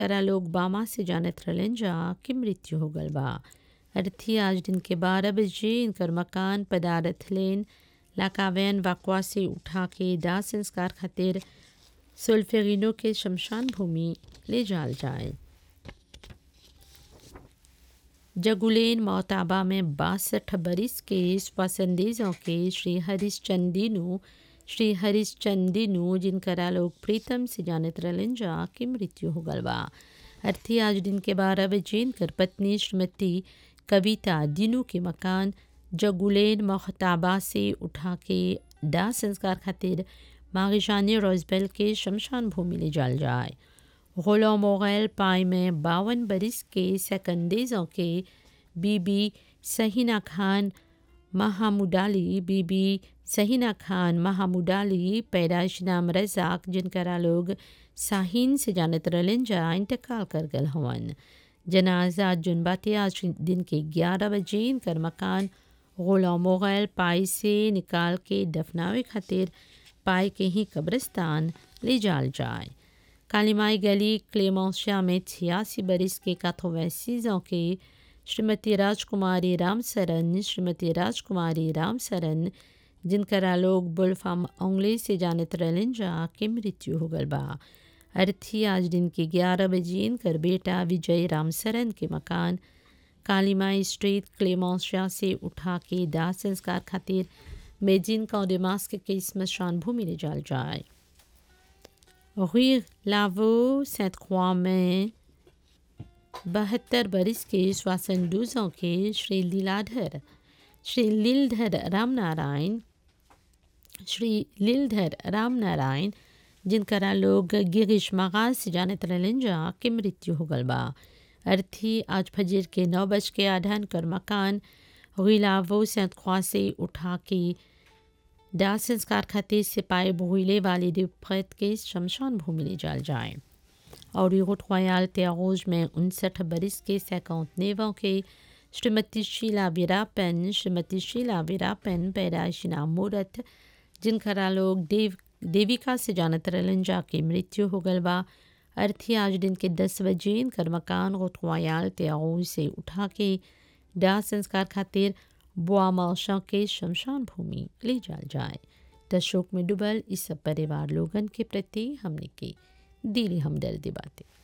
जिनकरा लोग बामा से जानत रहलन जा कि मृत्यु हो गल बा अर्थी आज दिन के बारह बजे इनकर मकान पदारथ लेन लाकावैन वाकवा से उठा के दाह संस्कार खातिर सुल्फेरिनो के शमशान भूमि ले जाल जाए जगुलेन मोताबा में बासठ बरिस के स्वसंदेजों के श्री हरीश चंदीनु श्री हरीश चंदीनु जिनकरा लोग प्रीतम से जानत रहलन जा की मृत्यु हो गल बा अर्थी आज दिन के बारह बजे इनकर पत्नी श्रीमती कविता दिनू के मकान जगुलेन मोहताबा से उठा के दाह संस्कार खातिर मागिशानी रोजबेल के शमशान भूमि ले जाल जाए गोलो मोगैल पाई में बावन बरिस के सेकंडेजों के बीबी सहीना खान महामुडाली बीबी सहीना खान महामुडाली पैदाइश नाम रजाक जिनकरा लोग साहिन से जानत रहलन जा इंतकाल कर गल हवन जनाजा जुनबाते आज दिन के ग्यारह बजे इनकर मकान गोला मोगैल पाई से निकाल के दफनावे खातिर पाई के ही कब्रिस्तान ले जाल जाए कालीमाई गली क्लेमोशिया में छियासी बरिस के काथोवैसीजों के श्रीमती राजकुमारी रामसरन श्रीमती राजकुमारी रामसरन जिनकरा लोग बुलफाम ओंगले से जानत रहलन जा के मृत्यु हो गल बा अर्थी आज दिन के ग्यारह बजे इनकर बेटा विजय रामसरन के मकान कालीमाई स्ट्रीट क्लेमोशिया से उठा के दाह संस्कार खातिर मेजिन कौडेमास्क के स्मशान भूमि ले जाल जाए Rue Lavaux, Sainte-Croix में बहत्तर बरिस के श्वासन के श्री लीलाधर श्री लीलधर रामनारायण श्री लीलधर रामनारायण जिनकरा लोग गिरीश मगाज से जानत रहलन जा के मृत्यु हो गल बा अर्थी आज फजर के नौ बज के आधान कर मकान गुलावो सेंत ख्वा से उठा के दाह संस्कार खातिर सिपाही भूले वाले दिवफत के शमशान भूमि ले जाल जाए और यूट ख्याल त्यागोज में उनसठ बरिस के सैकौतनेवों के श्रीमती शीला वीरापन श्रीमती शीला वीरापन पैदाइशी नाम मूरत जिनकरा लोग देव देविका से जानत रहलन जा के मृत्यु हो गल बा अर्थी आज दिन के दस बजे इनकर मकान गोटवायाल त्यागोज से उठा के दाह संस्कार खातिर बुआ माशा के शमशान भूमि ले जाल जाए त शोक में डूबल इस सब परिवार लोगन के प्रति हमने की दिली हमदर्दी बातें